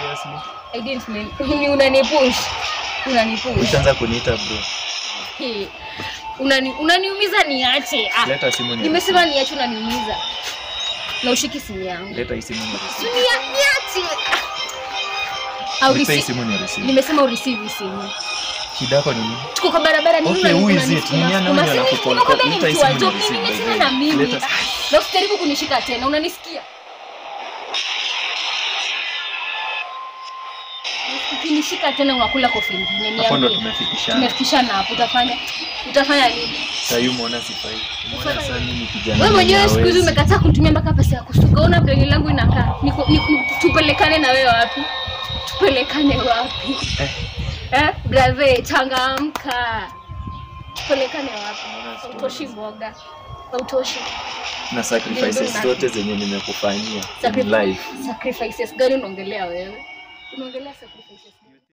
seriously? I didn't mean ni unanipush. Unanipush. Ushaanza kuniita bro. Hey. Unani unaniumiza niache. Ah. Leta simu ni. Nimesema niache unaniumiza. Na ushiki simu yangu. Leta hii simu ni receive. Nia- Niache. Au Nipe hii receive. simu ni receive. Nimesema ureceive simu. Shida yako ni nini? Tuko kwa barabara nini Okay, unani- who is unani- it? Ni nani unasukuma? huyo Si anakupol- nimekwambia ni Leta hii mtu wa simu job, ni mimi receive, sina by na the way. mimi. Leta- Na usijaribu kunishika tena, unanisikia? Ukinishika tena unakula kofi ingine. Hapo ndo Niambie. tumefikishana. Tumefikishana hapo, utafanya utafanya nini? Sasa hiyo umeona sifai. Umeona Sifai. sasa mimi kijana. Wewe mwenyewe siku hizi hawezi. umekataa kunitumia mpaka pesa ya kusuka. Una vile langu inakaa. Niku, niku, tupelekane na wewe wapi? Tupelekane wapi? Eh. Eh, brother, changamka. Tupelekane wapi? Mbona siku- Hautoshi mboga. Hautoshi. na sacrifices Ndio, zote zenye nimekufanyia in Sacrifice- life. Sacrifices gani unaongelea wewe? Unaongelea sacrifices